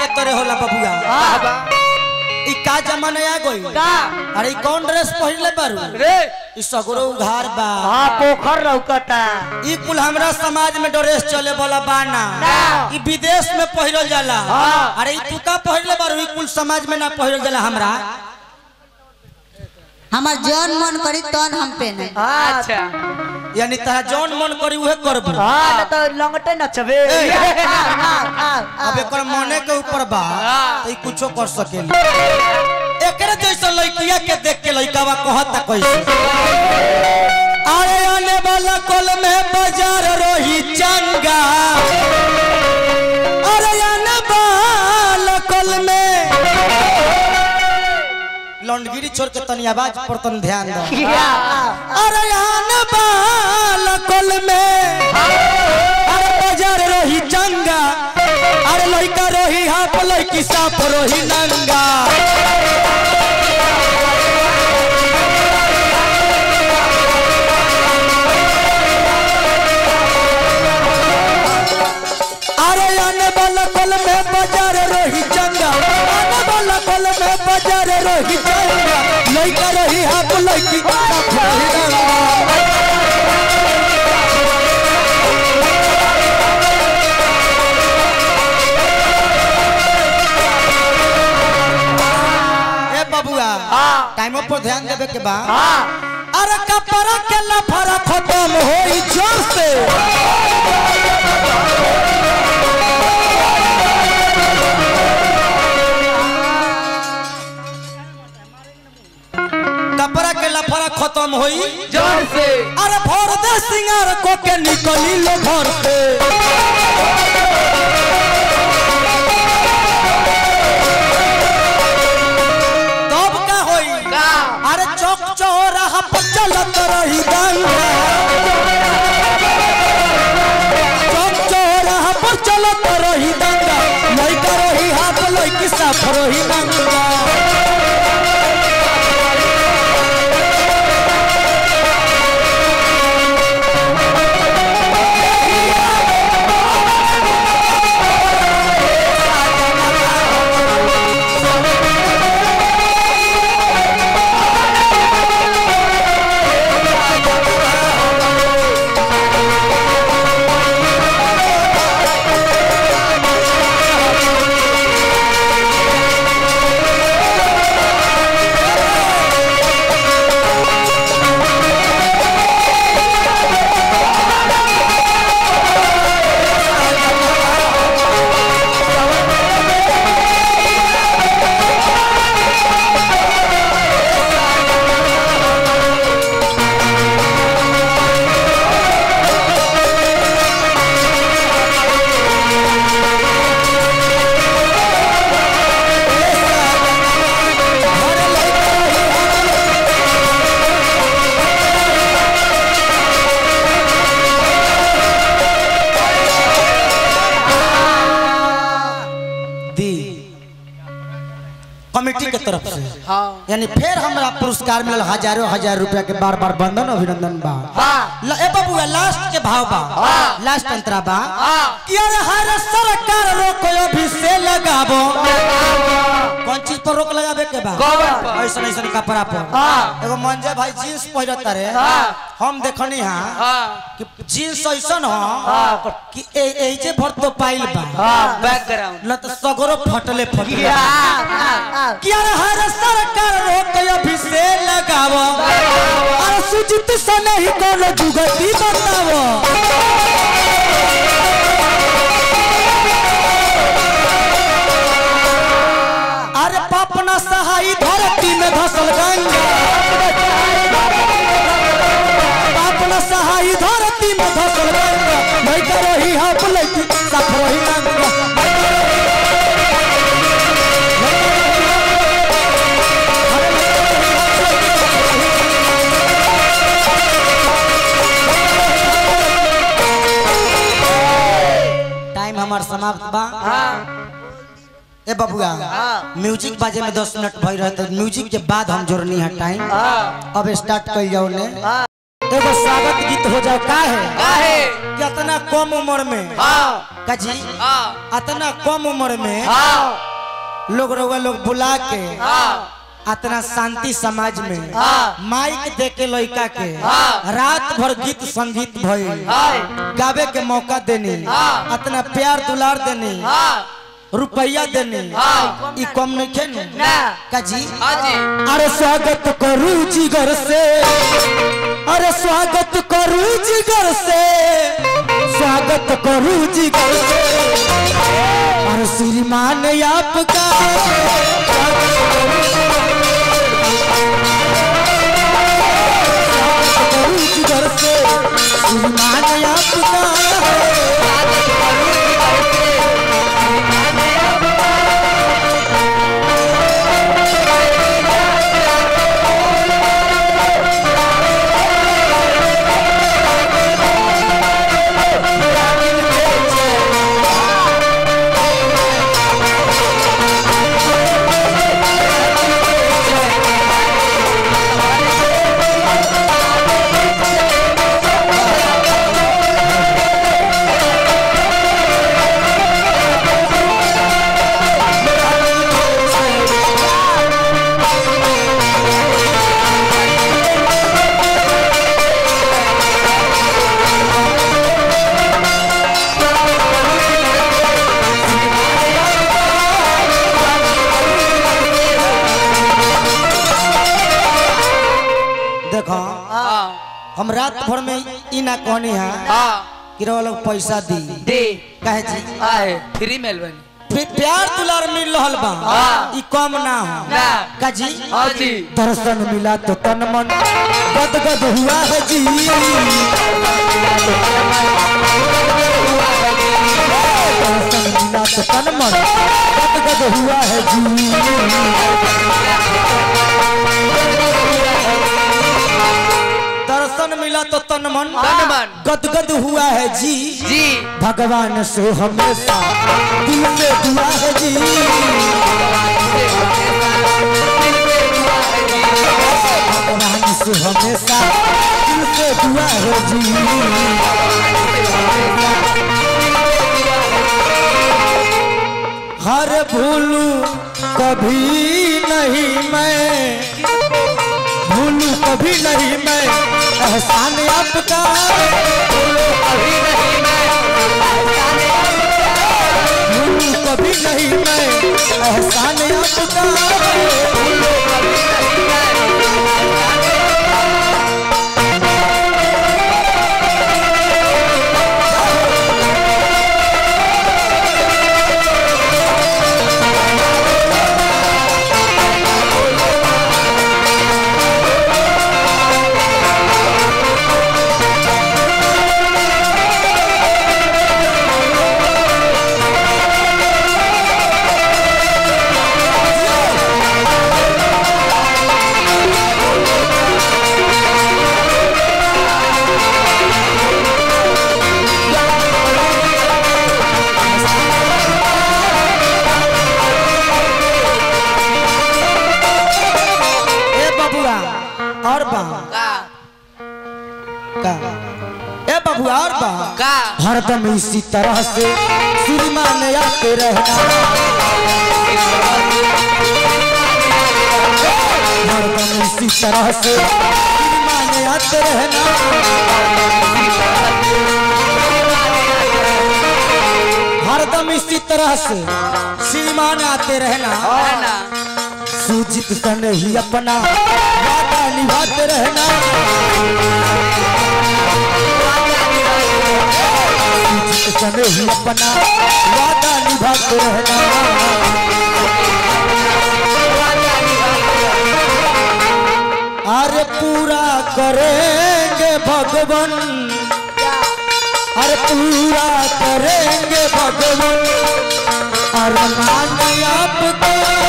के तोरे होला बबुआ बाबा ई का जमाना आ गई का अरे ई कौन ड्रेस पहिरले बारू रे ई सगरो उघार बा हाँ पोखर लौकता ई कुल हमरा समाज में ड्रेस चले वाला बाना ना। ई विदेश में पहिरल जाला हाँ। अरे ई तू का पहिरले बारू ई कुल समाज में ना पहिरल जाला हमरा हमार जौन मन करी तौन हम पेने अच्छा यानी तोरा जौन मन करी उहे करबू हाँ ना तो लंगटे नचबे ए। आओ, आओ, आओ, अब आओ। एकर मने के ऊपर बा तो ई कुछो कर सकेली एकरे जैसा लड़किया के देख के लड़कावा कहता कैसे अरे आने वाला कल में बाजार रोही चंगा अरे आने वाला कल में लौंडगिरी छोड़ के तनी आवाज पर तन ध्यान दो क्या? अरे आने वाला कल में अरे बाजार रोही चंगा अरे लड़का रोही हाफ लड़की साफ रोही नंगा अरे आने वाला कल में बाजार रोही चंगा आने वाला कल में बाजार रोही चंगा लड़का रोही हाफ लड़की साफ रोही नंगा ए बबुआ हाँ। टाइमो पर ध्यान देवे के बा हाँ अरे कपड़ा के लफड़ा खत्म होई जोर से कपड़ा के लफड़ा खत्म होई जोर से अरे भोर दे सिंगार को के निकली लो घर से तब का होई का अरे चौक चौराहा पर चलत रही दंगा चौक चौराहा पर चलत रही दंगा लइका रही हाथ लइकी साफ रही दंगा दी कमेटी के तरफ से हाँ यानी फिर हमरा पुरस्कार मिलल हजारों हजार रुपया के बार बार बंधन अभिनंदन बा हाँ ल- ए बबुआ लास्ट के भाव बा हाँ। लास्ट अंतरा बा हाँ कि अरे हर सरकार रोको अभी से लगाबो कौन चीज पर रोक लगाबे के बा कवर पर। ऐसन ऐसन कपड़ा पर हाँ। एगो मंजे भाई जींस पहिरत रे हाँ। हम देखनी हां हाँ कि जींस ऐसन हो हाँ कि ए ए जे भर तो पाइल बा हाँ बैकग्राउंड न तो सगरो फटले फटले क्या आओ, आओ। कि अरे हर सरकार रोक अभी से लगावो अरे सुजित से नहीं कोनो जुगती बतावो अरे पापना सहाई धरती में धसल गंगा पापना सहाई धरती में धसल गंगा नहीं करो ही हाथ लगी सफरो ही गंगा टाइम हमार समाप्त बा हाँ ए बबुआ हाँ। म्यूजिक बाजे में दस मिनट भई रहे तो म्यूजिक के बाद हम जोड़नी है टाइम हाँ अब स्टार्ट कर जाओ ने हाँ एगो स्वागत गीत हो जाओ का है काहे कि कि इतना कम उम्र में हाँ काजी हाँ इतना कम उम्र में हाँ लोग रउआ लोग बुला के हाँ इतना शांति समाज में हाँ। माइक दे के लड़का के हाँ। रात भर गीत संगीत भइल हाँ गावे के मौका देनी हाँ। इतना प्यार दुलार देनी हाँ रुपया देनी हाँ। ई कम नहीं खे ना। काजी हाँ जी अरे स्वागत करू जिगर से अरे स्वागत करू जिगर से स्वागत करू जिगर से अरे श्रीमान आपका स्वागत करू जिगर से श्रीमान आपका देखो हाँ हम रात भर में ई ना कहनी है हाँ कि रउआ लोग पैसा दी दे कहे जी आए फ्री मेल बनी फिर प्यार दुलार मिल रहल बा हाँ। ई कम ना हो ना। काजी हाँ जी दर्शन मिला तो तन मन गदगद हुआ है जी दर्शन मिला तो तन मन गदगद हुआ है जी दर्शन मिला तो तन मन तन मन। गदगद हुआ है जी जी भगवान से हमेशा दिल से दुआ है जी भगवान से हमेशा दिल से दुआ है जी हर भूलू कभी नहीं मैं भूलू कभी नहीं मैं एहसान आपका अभी नहीं मैं भूलू कभी नहीं मैं एहसान आपका ए बबुआ और बा का का ए बबुआ और बा का हरदम इसी तरह से श्रीमान आते रहना हरदम इसी तरह से श्रीमान आते रहना हरदम इसी तरह से श्रीमान आते रहना है ना सूजित सन ही अपना वादा निभाते रहना सूजित सन ही अपना वादा निभाते रहना अरे पूरा करेंगे भगवान अरे पूरा करेंगे भगवान अरमान आपका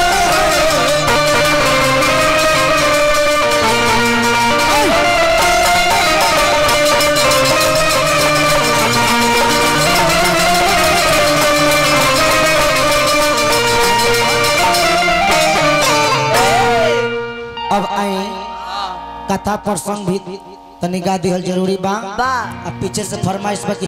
अब आए कथा प्रसंग भी तनी गा दिहल जरूरी बा बा अब पीछे से फरमाइश बा कि